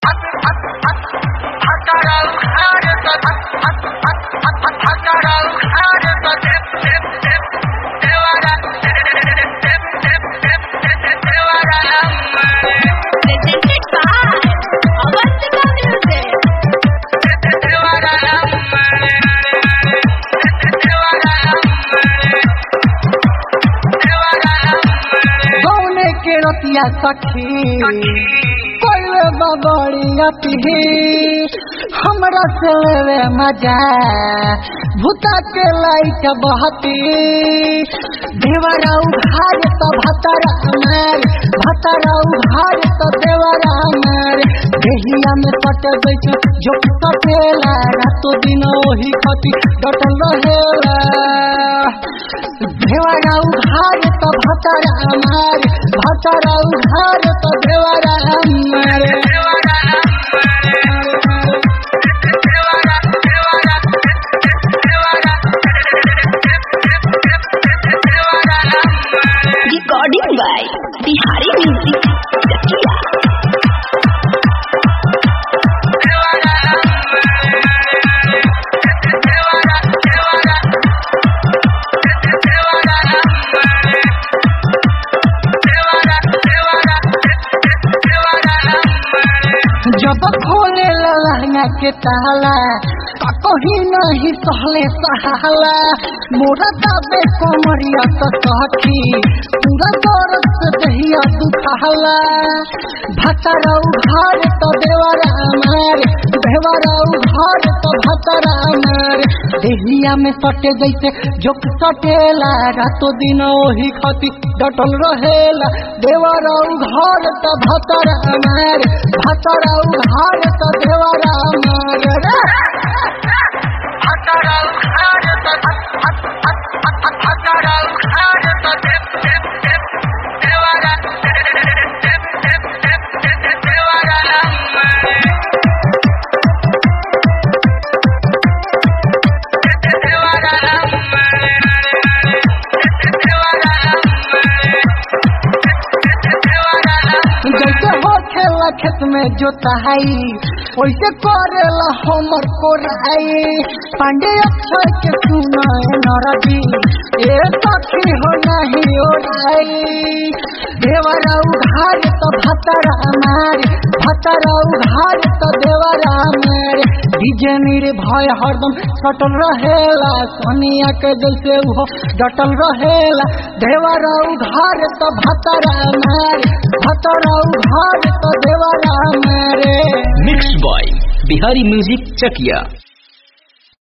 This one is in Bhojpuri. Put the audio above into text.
Presented by Avantika Music. गौने के रतिया सखी कोई बबड़िया पिही हमरा से लेवे मजा भूता के लाइट बहती देवरा उघार तो भतरा मार भतरा उघार तो देवरा मार देहिया में कट बैठ जो कटेला रातो दिन ओही खती डटल रहेला देवरा उघार तो भतरा मार भतरा उघार तो देवरा मार Recording by Bihari Music. Chakia. जब खोले लहंगा के ताला कहीं नहीं सहले सहाला मोरा दाबे कोमरिया तो सखी पूरा दौरत से दहिया दुखाला भतरा उघार तो देवरा मार देवरा उघार तो भतरा मार देहिया में सटे जैसे जोक सटेला रातो दिन ओही खती डटल रहेला देवरा उघार तो भतरा मार भतरा उघार तो देवरा मार रे जैसे हो खेला खेत में जोताई वैसे करेला हमर कोराई पांडे अक्षर के सुनाए नरदी ए सखी हो नहीं ओराई देवरा उघार तो भतरा मार भतरा उघार तो देवरा मार डीजे मेरे भय हरदम सटल रहेला सोनिया के जैसे वो डटल रहेला देवरा उघार तो भतरा मार भतरा उघार तो देवरा मारे मिक्स बॉय बिहारी म्यूजिक चकिया